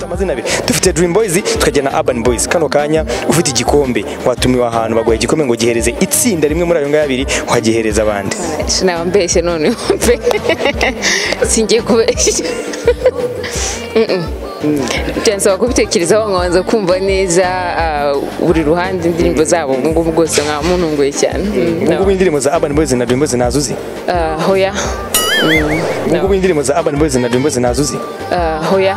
amazina abiri dufite Dream Boys tukagira na Urban Boys kano kanya ufite igikombe watumiwe ahantu baguha igikombe ngo gihereze itsinda rimwe muri ayo ngayo abiri wagihereza abandi sinabambeshye none pe singiye kubeshya Mm-mm. byansaba kubitekerezaho nkabanza kumva neza ah, buri ruhande indirimbo zabo ubu ngubu bwose nkamuntunguye cyane Mm, ubu no. ngubu indirimbo za Urban Boys na Dream Boys ntazo uzi Ah, hoya Mm, ubu no. ngubu indirimbo za Urban Boys na Dream Boys ntazo uzi Ah, hoya